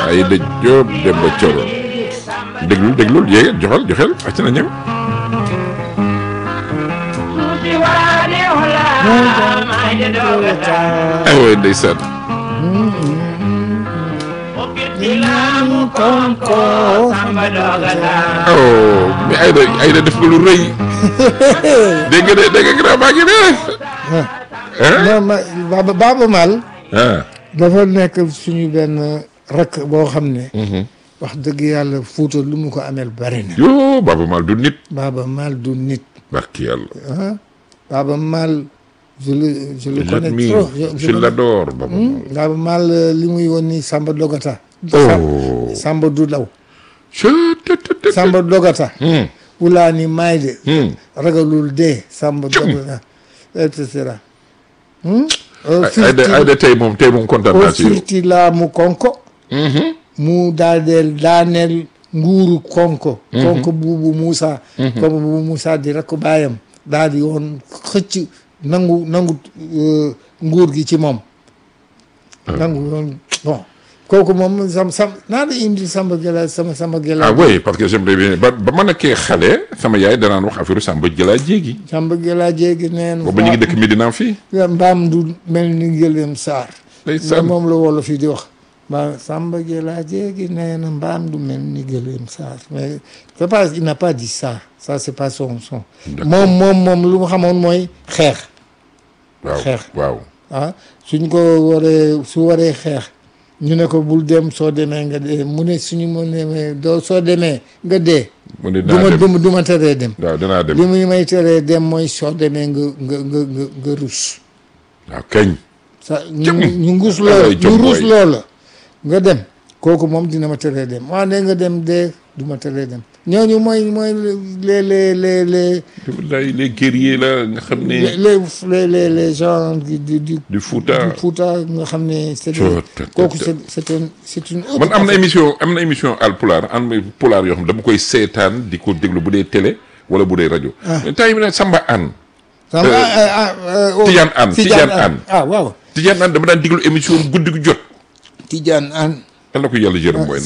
ay dëj Jóob dem ba coro déglul déglul yéeg joxal joxel acc na ñëw ay way ndeysaan oh mais Ayda Ayda def nga lu rëy dégg nga de dégg nga grand baa ngi ne ah non ma Baaba Baaba Maal ah dafa nekk suñu benn rakk boo xam ne wax dëgg yàlla Fuuta lu mu ko ameel bari na yoo Baaba Maal du nit Baaba Maal du nit barki yàlla ah Baaba Maal je le je le je connais l'admire trop je l'adore Baaba Maal Baaba Maal li muy woon ni Samba Dogata oh Samba du daw je te te te Samba Dogata Hmm. wulaa ni maay de Hmm. ragalul dee Samba Dogata et cetera Ayda Ayda tey moom tey moom kontaan o naa ci yow firti laamu konko mu daadeel daaneel nguuru konko konko buubu Moussa konko buubu Moussa di rakk baayam daal di woon xëcc nangu nangu euh, nguur gi ci moom nangu woon bon kooku moom sam sam naa la indi Samba Gela sama Samba Gela ah oui parce que j'aimerais bien ba ba ma nekkee xale sama yaay danaan wax affaire Samba Jëlaa jéegi Samba Gela jéegi neen boobu ñu ngi dëkk Medina fii mbaam du mel ni gëléem saar ndeysaan moom la wolof yi di wax ba Samba Gela jéegi nee na mbaam du mel ni gëléem saar mais c'est pas il n'a pas dit ça ça c'est pas son son moom moom moom lu mu xamoon mooy xeex waaw xeex. waaw ah suñ ko waree su waree xeex ñu ne ko bul dem soo demee nga dee mu ne suñu mu ne doo soo demee nga dee mu ne du dinaa ma dem du ma du ma teree dem waaw dinaa dem li muy may teree dem mooy soo demee nga nga nga nga nga rus waaw kañ sa ñu Jëm. ñu ngus Wallaay loola jom ñu rus booy. loola nga dem kooku moom dina ma teree dem waa ne nga dem dee du ma teree dem ñooñu mooy mooy les les les les wallaay les guerriers la nga xam ne les les les les gens du du du du Fouta du Fouta nga xam ne c'est Coo, te- te- kooku te. c'est c'est un c'est une autre man am na émission am na émission al pulaar am na pulaar yoo xam dama koy seetaan di ko déglu bu dee télé wala bu dee rajo mais temps yi mu ne Samba Anne Samba ah ah ah oh, Tidiane Anne, Tidiane Anne. ah waaw Tidiane Anne dama daan déglu émission guddi gu jot Tidiane Anne yal na ko yàlla jërëm mooy